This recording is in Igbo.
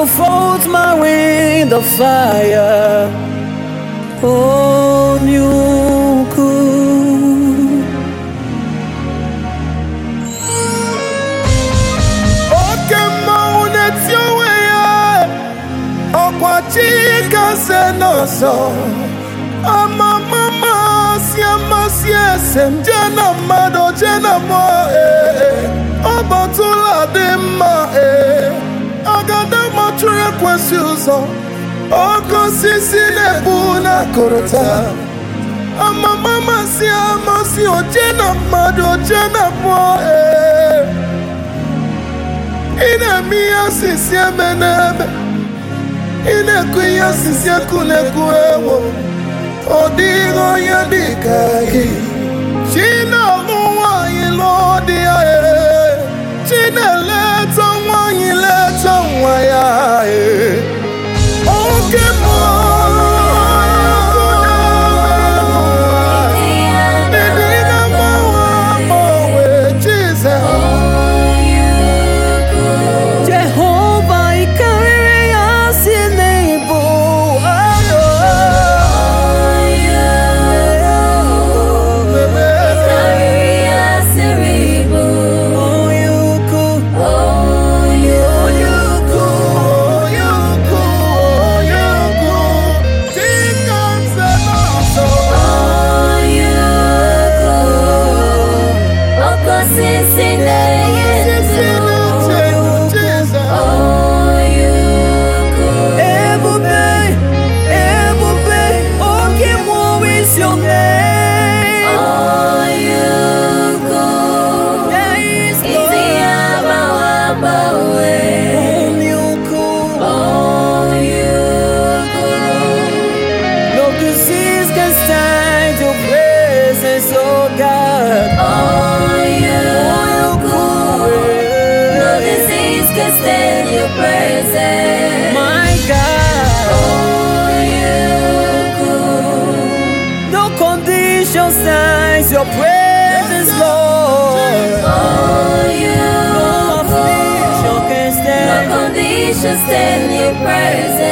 will fold my wind of fire. Oh, you cool. oke mmanwụ na-eti onwe ya ọkwa chi kasị n'ọzọ amamama si amasị ese m jee na mmadụ jee na mmụọ ee ọ batụla dị mma ee agada machụrụ ekwesị ụzọ oke osisi na-ebu na-akụrụta amamama si amasị oje na mmadụ oje na mmụọ ee ị na-eme ihe osisi eme n'ebe ị na-ekwu ihe osisi ekwu na-ekwu ewo ọ dịghị onye dị ka gị chi na-alụ nwaanyị lụọ di ya ee. chi na-eleta nwaanyị leta nwa ya ee. oke mmụọ Ịdị na-agbanwe agbanwe, Jizọs. Jehovah, ị karịrị ya si n'ịbụ ado. Onye ukwu, onye ukwu. Ebube, ebube, oke mmụọ is your name. There is onye ukwu. No disease can stand your presence, oh God. Stand your presence. My God, Oh, you could. no condition stands your presence, Lord. Oh, you No affliction can No stand. condition stand your presence.